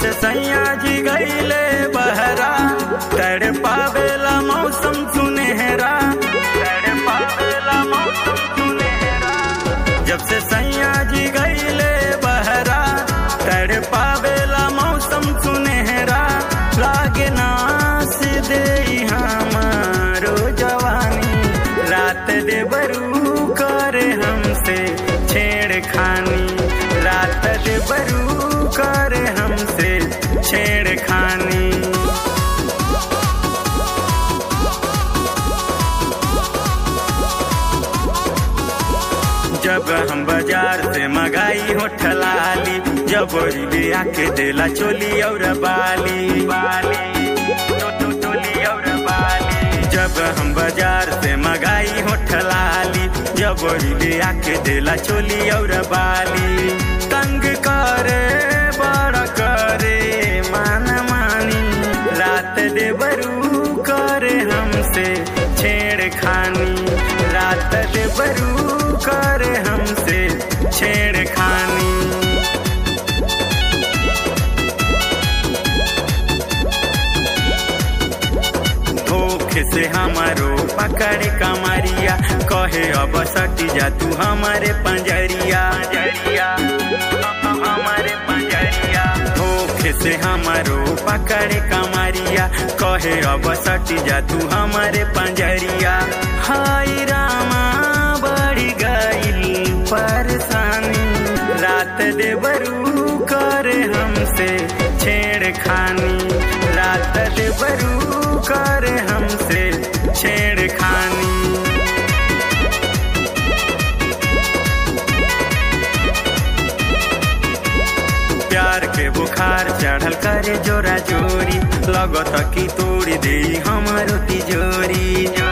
से सैया जी गईले बहरा तड़ पावेला मौसम सुनहरा तड़ पावेला मौसम सुनहरा जब से सैया जी गईले बहरा तड़ पावेला मौसम सुनहरा लागे नास दे हमारो जवानी रात दे बरू करे हमसे छेड़खानी रात दे बरू करे हमसे छेड़खानी जब हम बाजार से मंगाई हो ठलाली जब ले आके देला चोली और बाली बाली तो तो चोली और बाली जब हम बाजार से मंगाई हो ठलाली जब ले आके देला चोली और बाली तंग करे बड़ा करे मान मानी रात दे बरू करे हमसे छेड़खानी रात दे बरू करे हमसे छेड़खानी धोखे से हमारो पकड़ कमरिया कहे अब सटी जा तू हमारे पंजरिया पंजरिया हमारे पंजरिया धोखे से हमारो पकड़ कमरिया कहे अब सटी जा तू हमारे पंजरिया हाय रामा बड़ी गई परेशानी रात दे बरू करे हमसे छेड़खानी रात दे बरू करे हमसे छेड़खानी प्यार के बुखार चढ़ल करे जोरा जोरी लगत की तोड़ी दे हमारो तिजोरी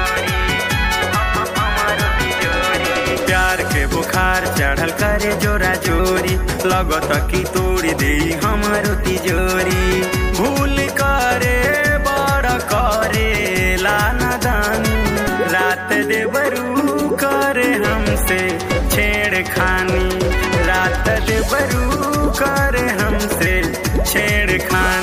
प्यार के बुखार चढ़ल करे जोरा जोरी लगत की तोड़ी दे हमारो तिजोरी भूल करे बड़ा करे लाना दानी रात दे बरू करे हमसे छेड़खानी रात दे बरू करे हमसे छेड़खानी